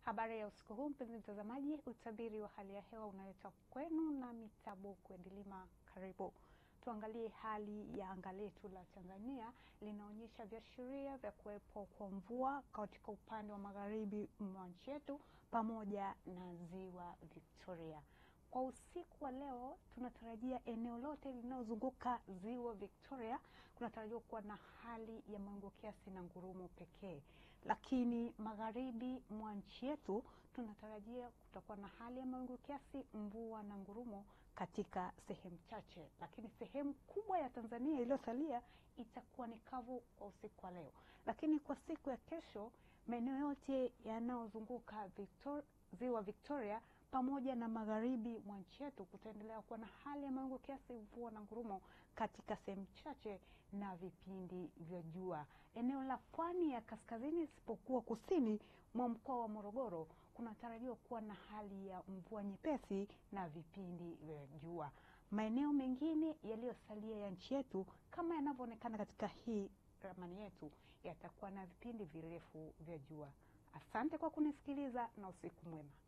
Habari ya usiku huu mpenzi mtazamaji, utabiri wa hali ya hewa unaletwa kwenu na Mitabu Kwedilima. Karibu tuangalie hali ya anga letu la Tanzania. Linaonyesha viashiria vya kuwepo kwa mvua katika upande wa magharibi mwa nchi yetu pamoja na ziwa Victoria. Kwa usiku wa leo tunatarajia eneo lote linalozunguka ziwa Victoria kunatarajiwa kuwa na hali ya mawingu kiasi na ngurumo pekee, lakini magharibi mwa nchi yetu tunatarajia kutakuwa na hali ya mawingu kiasi, mvua na ngurumo katika sehemu chache, lakini sehemu kubwa ya Tanzania iliyosalia itakuwa ni kavu kwa usiku wa leo. Lakini kwa siku ya kesho maeneo yote yanayozunguka Victor, ziwa Victoria pamoja na magharibi mwa nchi yetu kutaendelea kuwa na hali ya mawingu kiasi, mvua na ngurumo katika sehemu chache na vipindi vya jua. Eneo la pwani ya kaskazini isipokuwa kusini mwa mkoa wa Morogoro kunatarajiwa kuwa na hali ya mvua nyepesi na vipindi vya jua. Maeneo mengine yaliyosalia ya nchi yetu kama yanavyoonekana katika hii ramani yetu yatakuwa na vipindi virefu vya jua. Asante kwa kunisikiliza na usiku mwema.